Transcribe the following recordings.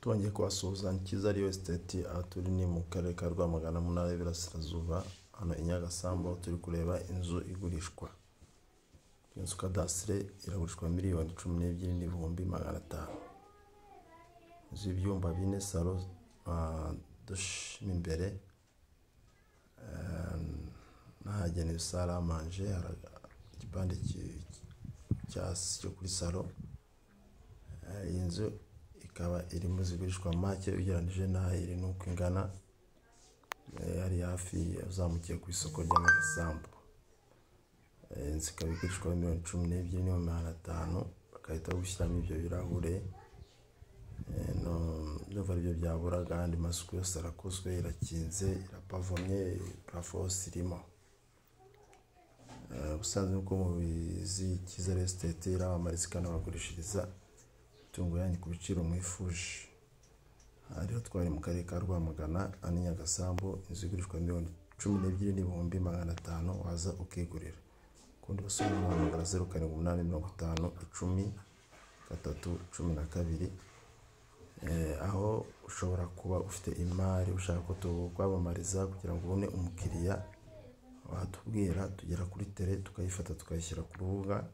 Twongeye kubasuhuza Kiza Real Estate aha turi ni mu karere ka Rwamagana mu ntara y'Iburasirazuba hano i Nyagasambu aho turi kureba inzu igurishwa. Inzu kadasitire iragurishwa miliyoni cumi n'ebyiri n'ibihumbi magana atanu. Inzu y'ibyumba bine salo dushe mo imbere n'ahagenewe sale a manje hari igipande hasi cyo kuri salo, iyi nzu ikaba iri mu zigurishwa make ugereranyije n'aho iri n'uko ingana, hari hafi uzamukiye ku isoko rya Nyagasambu. Inzu ikaba igurishwa miliyoni cumi n'ebyiri n'ibihumbi magana atanu bagahita bagushyiramo ibyo birahure, ndumva aribyo byaburaga andi masuku yose arakozwe, irakinze, irapavomye, parafo hose irimo. Ubusanzwe nk'uko mubizi Kiza Real Estate iramamariza ikanabagurishiriza imitungo yanyu ku biciro mwifuje. Aha rero twari mu karere ka Rwamagana aha ni Nyagasambu inzu igurishwa miliyoni cumi n'ebyiri n'ibihumbi magana atanu waza ukigurira. Ku bundi busobanuro wahamagara zeru karindwi umunani mirongo itanu icumi gatatu cumi na kabiri, aho ushobora kuba ufite imari ushaka ko tukwamamariza kugira ngo ubone umukiriya watubwira tugera kuri tere tukayifata tukayishyira ku rubuga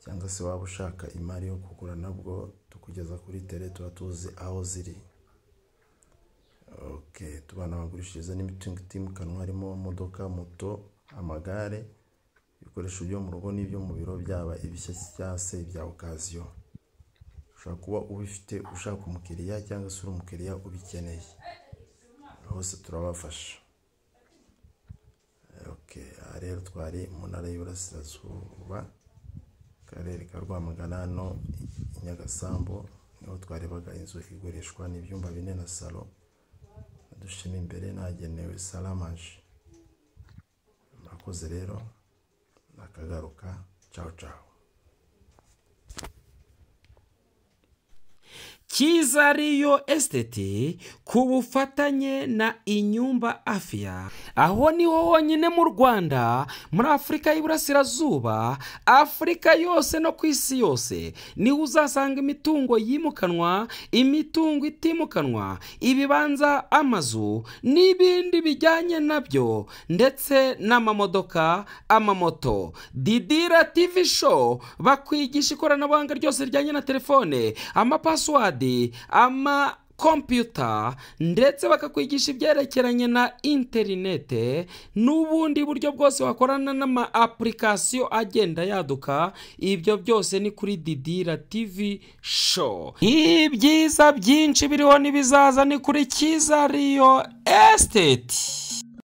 cyangwa se waba ushaka imari yo kugura nabwo tukugeza kuri tere tuba tuzi aho ziri. Oke tubanabagurishiriza n'imitungo itimukanwa harimo imodoka, moto, amagare, ibikoresho byo mu rugo n'ibyo mu biro byaba ibishya cyangwa se ibya okaziyo. Ushobora kuba ubifite ushaka umukiriya cyangwa se uri umukiriya ubikeneye, hose turabafasha. Oke aha rero twari mu ntara y'Iburasirazuba akarere ka Rwamagana hano i Nyagasambu niho twarebaga inzu igurishwa n'ibyumba bine na salo na dushe mo imbere n'ahagenewe sale a manje. Murakoze rero nakagaruka cawu cawu. Kiza Real Estate ku bufatanye na Inyumba Afya aho niho honyine mu Rwanda muri Afurika y'Iburasirazuba Afurika yose no ku isi yose niho uzasanga imitungo yimukanwa imitungo itimukanwa ibibanza amazu n'ibindi bijyanye nabyo ndetse n'amamodoka amamoto Didira TV show bakwigisha ikoranabuhanga ryose rijyanye na telefone amapasiwadi ama kompiyuta ndetse bakakwigisha ibyerekeranye na interinete n'ubundi buryo bwose wakorana n'ama apulikasiyo agenda yaduka ibyo byose ni kuri didira tivi show ibyiza byinshi biriho n'ibizaza ni kuri kiza riyo esiteti